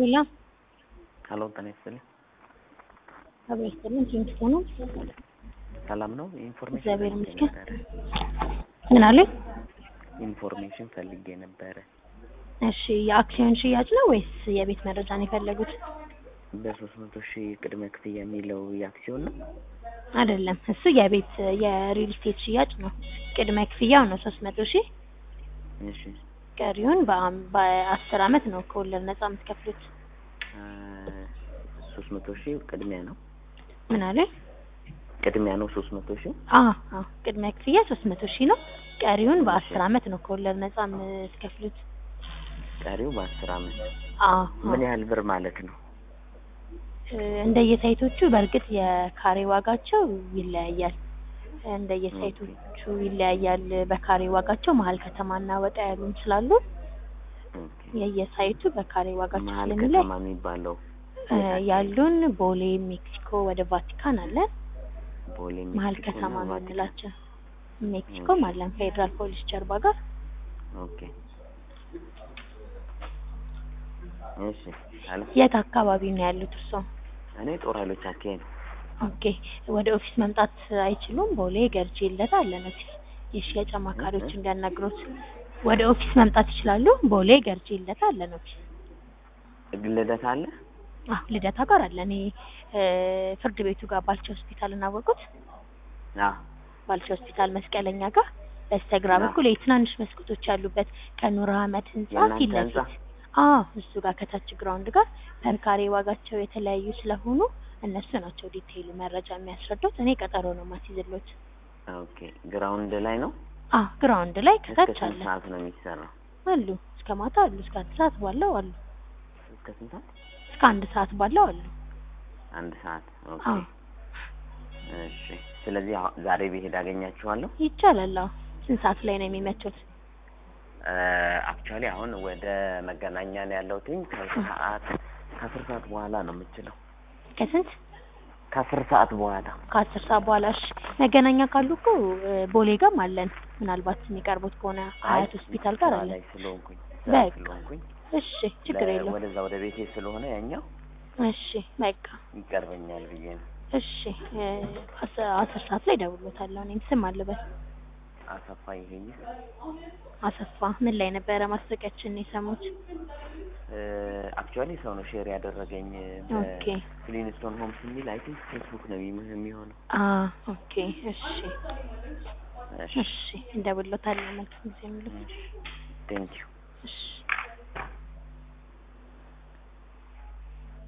ሌላ ሀሎ ጤና ይስጥልኝ። አብሮ ይስጥልን። ቲንክ ሆኖ ሰላም ነው? ኢንፎርሜሽን እግዚአብሔር ፈልጌ ይመስገን። ነበረ። ምን አሉኝ? ኢንፎርሜሽን ፈልጌ ነበረ። እሺ የአክሲዮን ሽያጭ ነው ወይስ የቤት መረጃ ነው የፈለጉት? በሶስት መቶ ሺህ ቅድመ ክፍያ የሚለው የአክሲዮን ነው? አይደለም፣ እሱ የቤት የሪል ስቴት ሽያጭ ነው። ቅድመ ክፍያው ነው ሶስት መቶ ሺህ እሺ ቀሪውን በአም- በአስር አመት ነው ከወለድ ነጻ የምትከፍሉት። ሶስት መቶ ሺህ ቅድሚያ ነው ምን አሉኝ? ቅድሚያ ነው ሶስት መቶ ሺህ አዎ አዎ፣ ቅድመ ክፍያ ሶስት መቶ ሺህ ነው። ቀሪውን በአስር አመት ነው ከወለድ ነጻ የምትከፍሉት። ቀሪው በአስር አመት አዎ ምን ያህል ብር ማለት ነው? እንደየሳይቶቹ በእርግጥ የካሬ ዋጋቸው ይለያያል። እንደየሳይቶቹ ይለያያል በካሬ ዋጋቸው። መሀል ከተማና ወጣ ያሉም ስላሉ ኦኬ። የየሳይቱ በካሬ ዋጋቸው መሀል ስለሚለይ ከተማ የሚባለው እ ያሉን ቦሌ፣ ሜክሲኮ ወደ ቫቲካን አለን። ቦሌ መሀል ሜክሲኮ ከተማ እና ቫቲካን። የምንላቸው ሜክሲኮም አለን ፌዴራል ፖሊስ ጀርባ ጋር። ኦኬ እሺ አለ የት አካባቢ ነው ያሉት እርስዎ? እኔ ጦር ኃይሎች አካባቢ ነው። ኦኬ ወደ ኦፊስ መምጣት አይችሉም? ቦሌ ገርጂ ይለታ አለን ኦፊስ የሽያጭ አማካሪዎች እንዲያናግሩት። ወደ ኦፊስ መምጣት ይችላሉ? ቦሌ ገርጂ ይለታ አለን ኦፊስ። ልደት አለ አዎ ልደታ ጋር አለ። እኔ እ ፍርድ ቤቱ ጋር ባልቻ ሆስፒታል እናወቁት አዎ ባልቻ ሆስፒታል መስቀለኛ ጋር በስተግራ አዎ። በኩል የትናንሽ መስኮቶች ያሉበት ከኑር አህመድ ህንጻ የእናንተ ፊት ህንጻ? ለፊት አዎ እሱ ጋር ከታች ግራውንድ ጋር ፐርካሬ ዋጋቸው የተለያዩ ስለሆኑ እነሱ ናቸው ዲቴይሉ መረጃ የሚያስረዱት። እኔ ቀጠሮ ነው ማስይዝሎት። ኦኬ ግራውንድ ላይ ነው። አዎ ግራውንድ ላይ እስከ ከታች ስንት አለ ሰዓት ነው የሚሰራው? አሉ እስከ ማታ አሉ እስከ አንድ ሰዓት ባለው አሉ እስከ ስንት ሰዓት? እስከ አንድ ሰዓት ባለው አሉ። አንድ ሰዓት። ኦኬ አዎ እሺ። ስለዚህ አሁ- ዛሬ ብሄድ አገኛችኋለሁ። ይቻላል። አዎ ስንት ሰዓት ላይ ነው የሚመቹት? አክቹዋሊ አሁን ወደ መገናኛ ነው ያለሁትኝ ከሰዓት ከአስር ሰዓት በኋላ ነው የምችለው። ከስንት ከአስር ሰዓት በኋላ ከአስር ሰዓት በኋላ እሺ። መገናኛ ካሉ እኮ እ ቦሌ ጋርም አለን። ምናልባት የሚቀርቡት ከሆነ ሀያት ሆስፒታል ጋር ስራ አለን። ላይ ስለሆንኩኝ ስራ በቃ ስለሆንኩኝ እሺ ችግር ለ- የለውም። ወደዛ ወደ ቤቴ ስለሆነ ያኛው እሺ በቃ ይቀርበኛል ብዬ ነው። እሺ እ አስ- አስር ሰዓት ላይ እደውልሎታለሁ። እኔም ስም አለበት አሰፋ ይሄኝ አሰፋ ምን ላይ ነበረ ማስታወቂያችን የሰሙት? አክቹዋሊ ሰው ነው ሼር ያደረገኝ ኦኬ በፍሊንስቶን ሆምስ የሚል አይ ቲንክ ፌስቡክ ነው የሚ- የሚሆነው። አ ኦኬ እሺ እሺ እሺ እንደውልሎታለሁ። መልካም ጊዜ የሚሉት ቴንክ ዩ እሺ